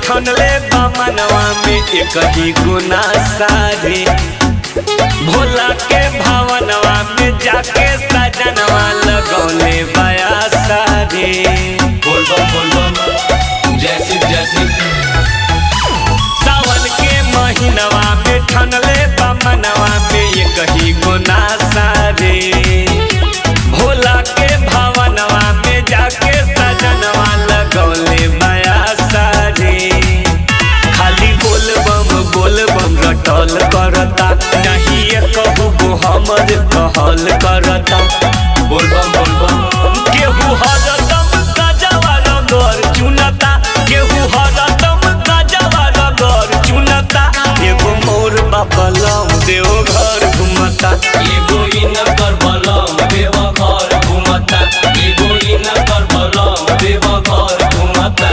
ठनले बामनवा में एक ही गुना सारे भोला के भावनवा में जाके सजनवा लगौले बया सारे बोल बम बोल बम जय शिव जय शिव सावन के महीनवा में ठनले बामनवा में एक ही गुना सारे भोला के भावनवा में जाके सजनवा लगौले बया सारे खाली बोल बम बोल बम रटल करता नहीं ये कहू गो हमर कहल करता बोल बम बोल बम केहू हरदम गजवा रगर चुनता केहू हरदम गजवा रगर चुनता एगो मोर बापलम देव घर घुमता एगो इन कर बलम देव घर घुमता एगो इन कर बलम देव घर घुमता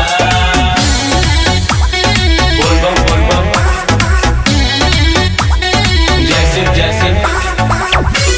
बोल बम बोल बम जय शिव जय शिव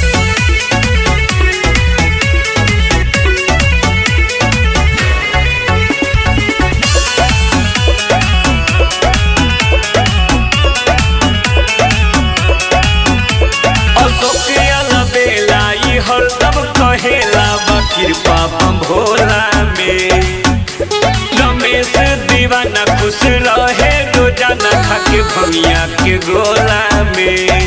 अशोक अलबेला ई हरदम कहेला बा कृपा बम भोला में रमेश दीवाना खुश रहे रोजाना खाके भमिया के गोला में